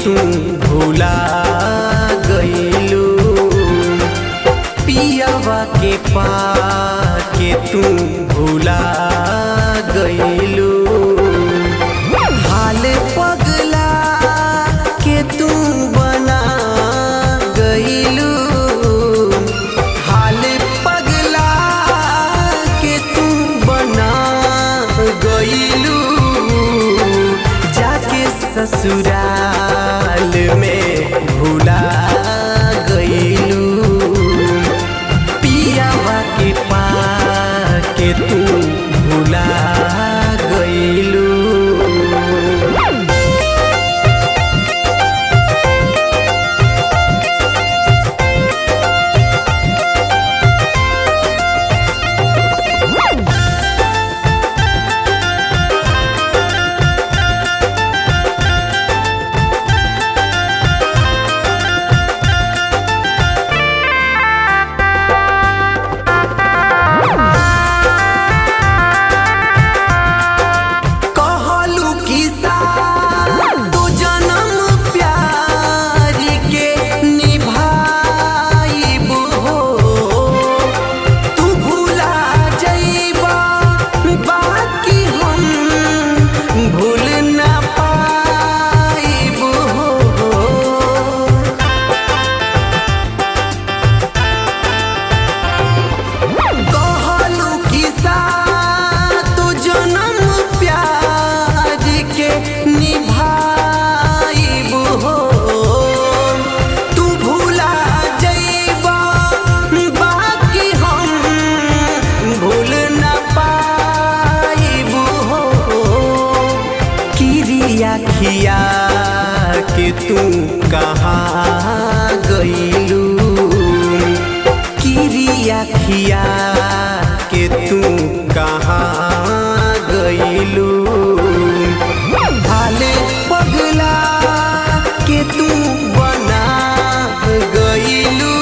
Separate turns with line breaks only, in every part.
तू भूला गईलू पियावा के पाके तू भूला गईलू हाल पगला के तू बना गईलू हाल पगला के तू बना गईलू जाके ससुराल में भूला गईलू पियावा के पाके तू भूला गईलू कहलू किसा तू जन्म प्यार के निभाइबो हो तू भूला जइबा बाकी हम भूल ना पाइबो हो कहलू किसा तू जन्म प्यार के निभाइब हो तू भूला जइबा बाकी हम भूल न पाइब हो किरिया खिया के तू कहाँ गईलू किरिया खिया के तू कहाँ गईलू हाल पगला के तू बना गईलू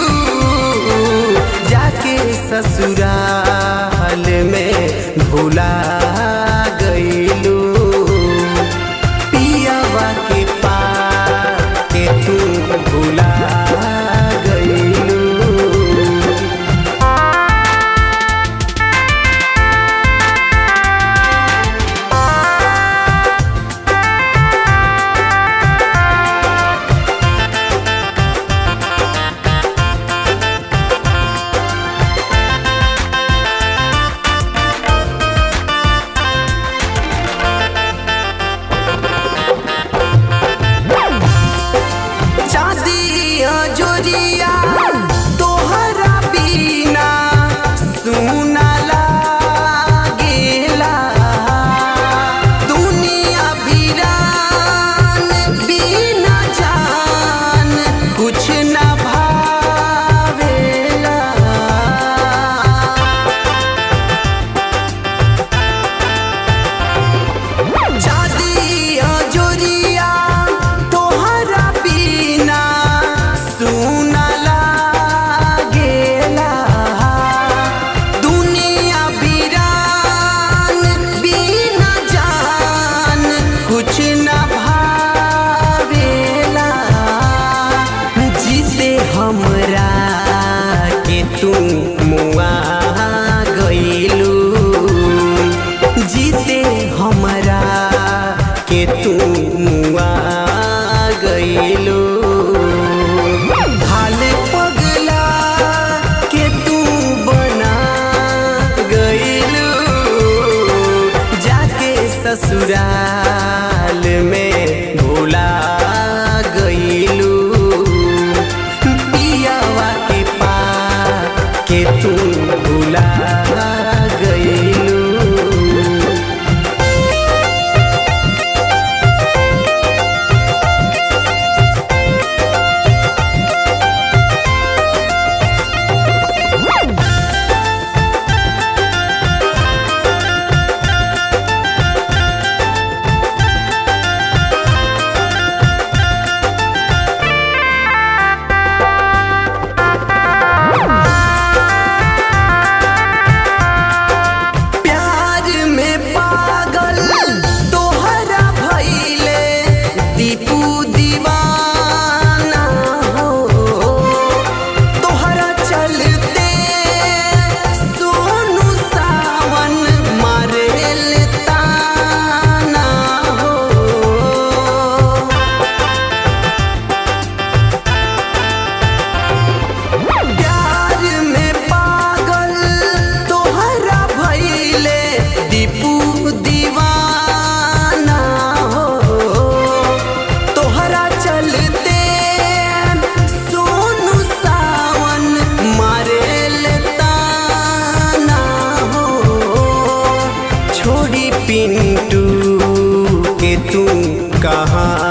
जाके ससुराल में भूला गईलू पियावा के पाके तू भूला गईलू कहाँ